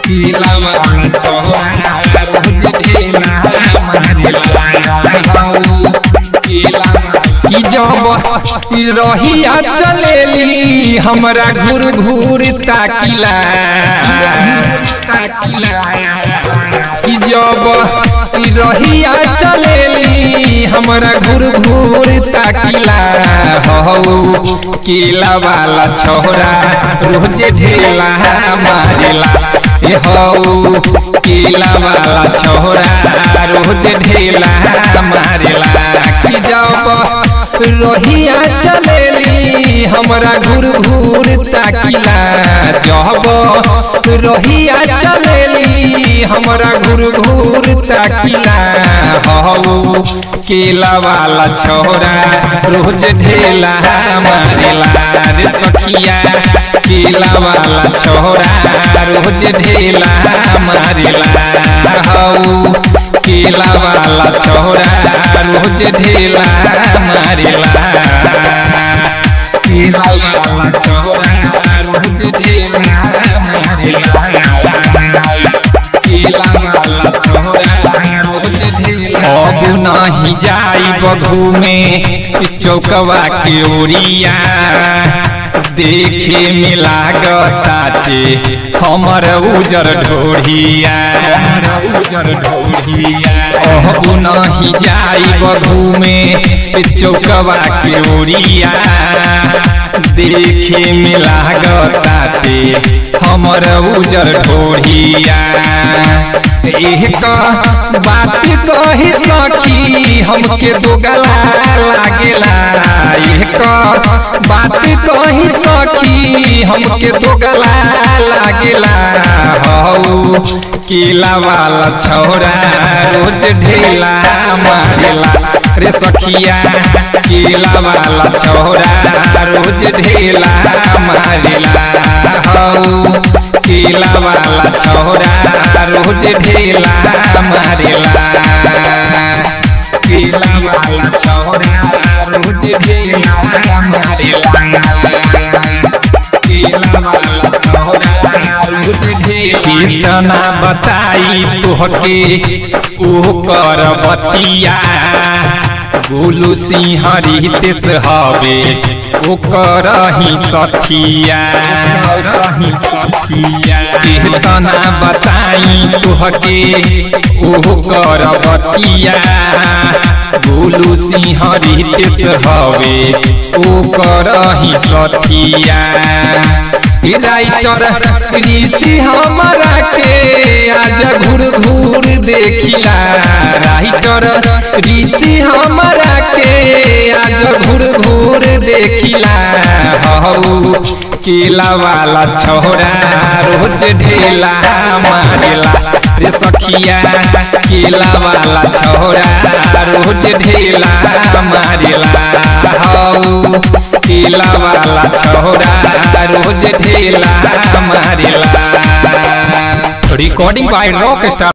केला वाला छोरा रोज ढेला मारेला केला की जब रहिया चलेली हमरा घूर घूर ताकिला कि जब रहिया चलेली हमरा घूर घूर ताकिला हौ केला वाला छोरा रोज ढेला मारेला ए हौ केला वाला छोरा रोज ढेला मारेला कि जब रहिया चलेली हमरा घूर घूर ताकिला जब रहिया चलेली हमरा घूर घूर ताकिला हौ केला वाला छोरा रोज ढेला मारेला रे सखिया केला वाला छोरा रोज ढेला मारेला हौ केला वाला छोरा रोज ढेला मारेला केला वाला छोरा रोज ढेला मारेला केला वाला छोरा रोज ढेला अब नहीं जाई बघू में चौकवा के ओरिया देखे में लागताटे हमर उजर ढोढ़िया उजर ढोढ़िया अब नहीं जाई बघू में चौकवा के ओरिया देखे में लागताटे हमर उजर ढोढ़िया एक बात कही सखी हमके दो गला लागेला एक बात कही सखी हमके दो गला लागेला हौ केला वाला छोरा रोज ढेला मारेला रे सखिया केला वाला छोरा रोज ढेला मारेला हौ केला वाला छोरा रोज ढेला मारेला केला वाला छोरा रोज ढेला मारेला केला वाला छोरा रोज ढेला कितना बताई तोहके ओ कर बतिया गोलू सिंह रितेश हवे ओकर ही सखिया रही सखिया कितना बताई तुहके ओह कर बतिया गोलू सिंह रितेश हवे ओकर ही सखिया राइटर ऋषि हमारा के आज घूर घूर देखिला राइटर ऋषि हमारा के आज घूर घूर देखिला हौ केला वाला छोरा रोज ढेला मारेला रे सखिया केला वाला छोरा रोज ढेला मारेला हौ केला वाला छोरा रोज ढेला मारेला Recording by Rockstar.